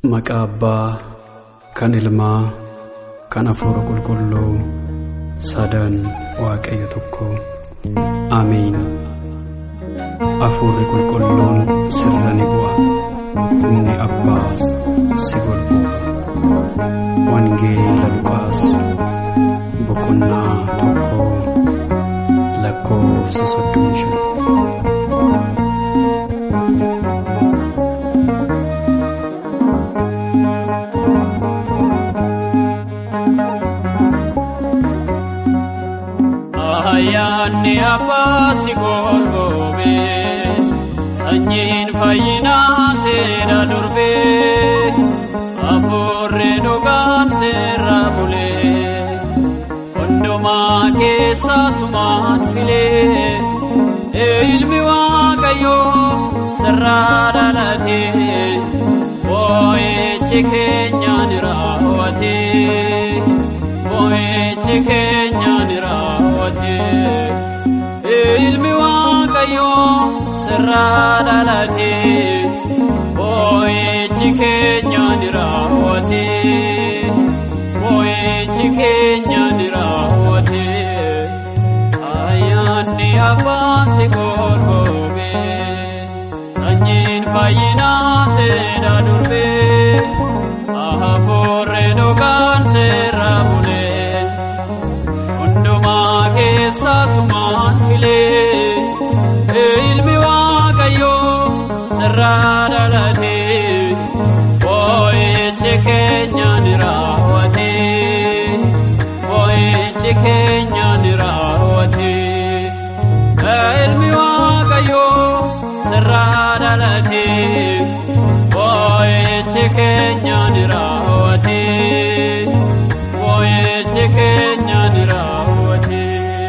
Maqaa Abbaa kan Ilmaa kan Hafuura Qulqulluu sadan Waaqayyo tokko Ameen. Hafuurri Qulqulluun sirra ni bu'a. Humni Abbaas si golbu'a. Wangeela Luqaas boqonnaa tokko lakkoofsa soddomii shan. Ayyaanni abbaa si golgobee sanyiin fayyinaa seera durbee hafuurri dhugaan seera bulee hundumaa keessaa sumaan filee ilmi waaqayyoo sirraa dhalatee boo'ichi keenyaan raawwatee boo'ichi keenyaan raawwatee ilmi waaqayyoo sirraa dhalatee boo'ichi keenyaan raawwatee boo'ichi keenyaan raawwatee ayyaanni abbaa si golgobee sanyiin fayyinaa seera durbee hafuurri dhugaan seera bulee hundumaa keessaa sumaan filee ilmi waaqayyoo sirraa dhalatee boo'ichi keenyaan raawwatee boo'ichi keenyaan raawwatee ilmi waaqayyoo sirraa dhalatee boo'ichi keenyaan raawwatee boo'ichi keenyaan raawwatee.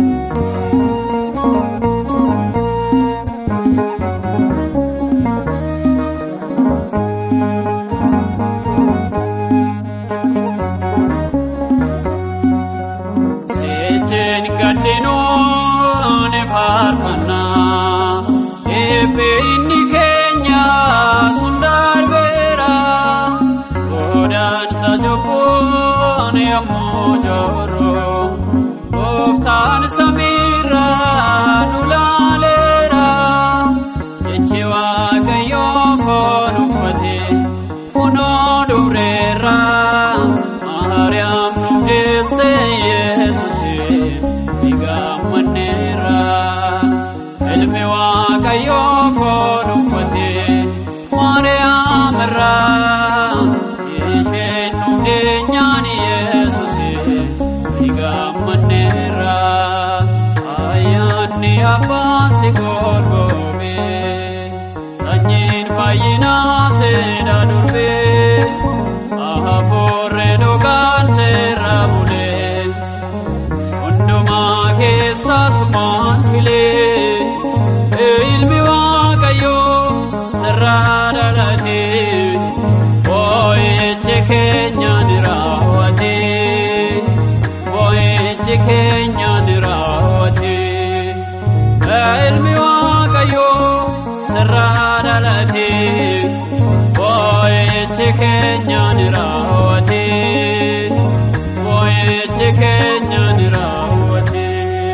Seejjeen gaddinuun faarfannaa eebbeenni keenya sun darbeera godaansa cubbuun yommuu joorru gooftaan samiirra nu laaleera jechi waaqayyoo foon uffate kunoo dubreerra maariyaam nu deesse yesuusee ni gammanneera ilmi waaqayyoo foon uffate maariyaam irraa isheen nu deenyaan yesuusee ni gammanneera ayyaanni abbaa si golgobee sanyiin fayyinaa seera durbee hafuurri dhugaan seera bulee hundumaa keessaa sumaan filee ilmi waaqayyoo sirraa dhalatee boo'ichi keenyaan raawwatee boo'ichi keenyaan raawwatee ilmi waaqayyoo sirraa dhalatee boo'ichi keenyaan raawwatee boo'ichi keenyaan raawwatee.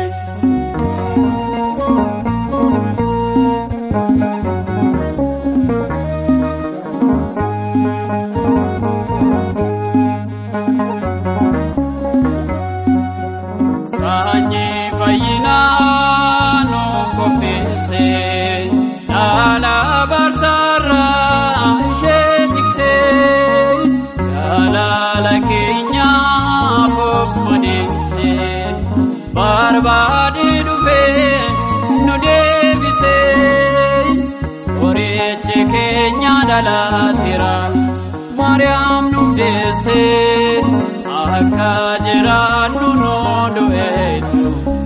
Sanyii fayyinaa nu qopheesse dhaala barsaarraa ishee tiksee jaalala keenyaaf of madeesse barbaade dhufee nu deebisee qorichi keenya dhalaateera maariyaam nu deessee akka jiraannu nuu du'eetu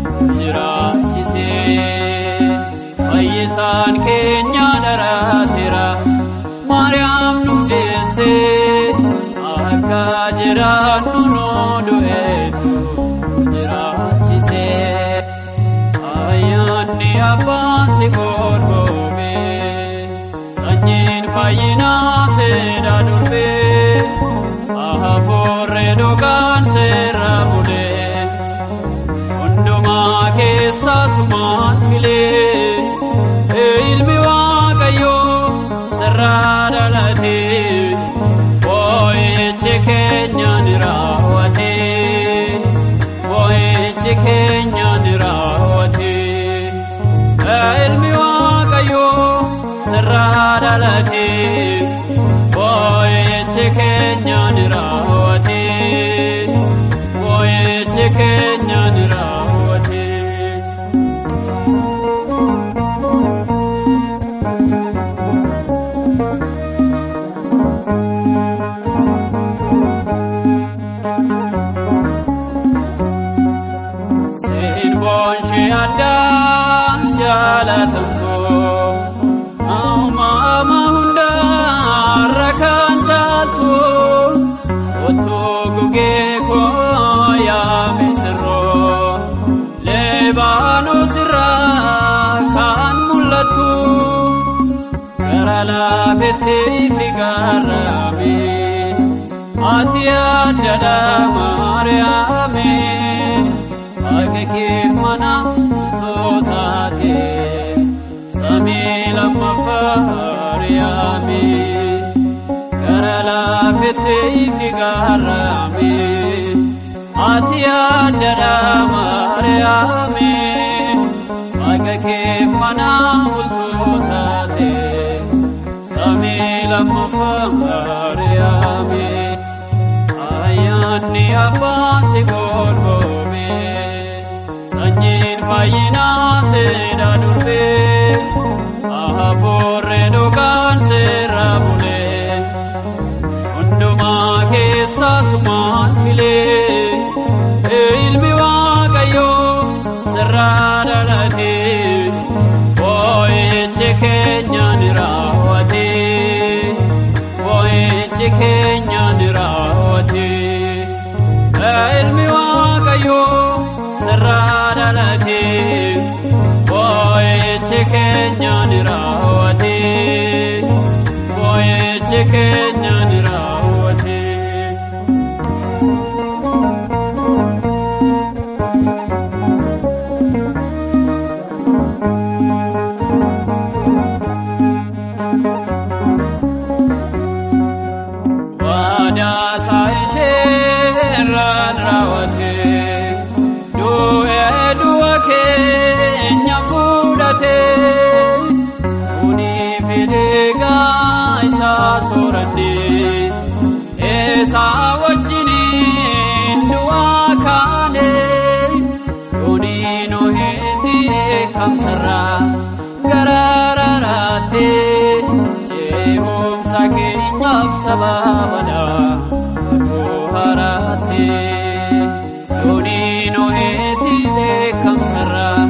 jiraachisee fayyisaan keenya dhalaateera maariyaam nu deessee akka jiraannu nuu du'eetu jiraachisee ayyaanni abbaa si golgobee sanyiin fayyinaa seeda dur dhugaan seera bulee hundumaa keessaa sumaan filee ilmi waaqayyoo sirraa dhalatee boo'ichi keenya ni raawwatee boo'ichi keenya ni raawwatee ilmi waaqayyoo sirraa dhalatee boo'ichi keenya ni raawwatee boo'ichi keenya ni raawwatee. Sirboon ishee addaan jaalatamtu Aumama hundaarra kan caaltu Otoo gugee koo yaame sirroo Leebaanos irraa kan mul'attu Gara laafettee fi gaarraame Ati addadha Maariyaame Akka keef mana tootaate Samii lammaffaa Maariyaame Gara laafettee fi gaarraame Ati addadha Maariyaame Akka keef mana bultootaate Samii lammaffaa Maariyaame Ayyaanni abbaa si golboome sanyiin fayyinaa seeda durbee hafuurri dhugaan seera bulee hundumaa keessaa sumaan filee ilmi waaqayyoo sirraa dhalatee boo'ichi keenya ni raawwatee boo'ichi keenya ni raawwatee ilmi waaqayyoo sirraa dhalatee boo'ichi keenya ni raawwatee boo'ichi keenya ni raawwatee. Waadaasaa isheerraan raawwatee du'ee du'a keenya fudhatee kunii fideegaa isaa soorannee eesaa wajjiniin du'aa kaanee kunii nuhiiti eekamsarraa garaararaattee ce'umsa keenyaaf sababadha akuu haraattee kunii nuhiiti eekamsarraa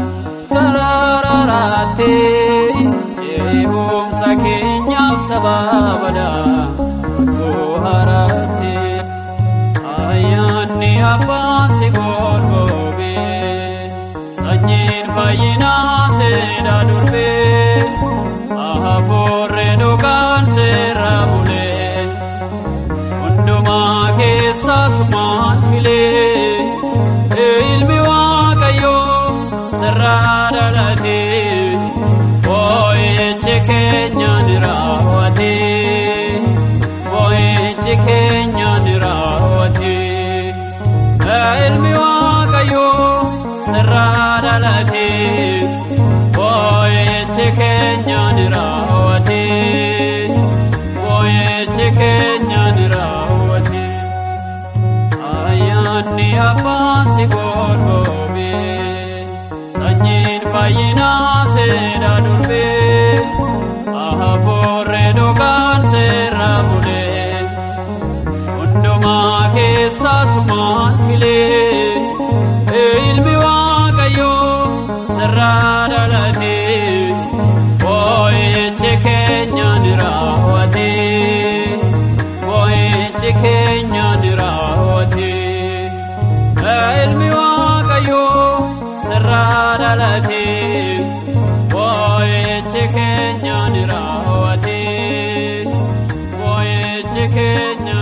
garaararaattee ce'umsa keenyaaf sababadha akuu haraattee ayyaanni abbaa si golboobee sanyiin fayyinaa seeda durbee hafuurri dhugaan seera bulee hundumaa keessaa sumaan filee ilmi waaqayyoo sirraa dhalatee boo'ichi keenya ni raawwatee boo'ichi keenya ni raawwatee ilmi waaqayyoo sirraa dhalatee boo'ichi keenya ni raawwatee boo'ichi keenya ni raawwatee ayyaanni abbaa si golboobee sanyiin fayyinaa seeda durbee hafuurri dhugaan seera bulee hundumaa keessaa sumaan filee ilmi waaqayyoo sirraa dhalatee boo'ichi keenya ni raawwatee boo'ichi keenya ni raawwatee ilmi waaqayyoo sirraa dhalatee boo'ichi keenya ni raawwatee boo'ichi keenya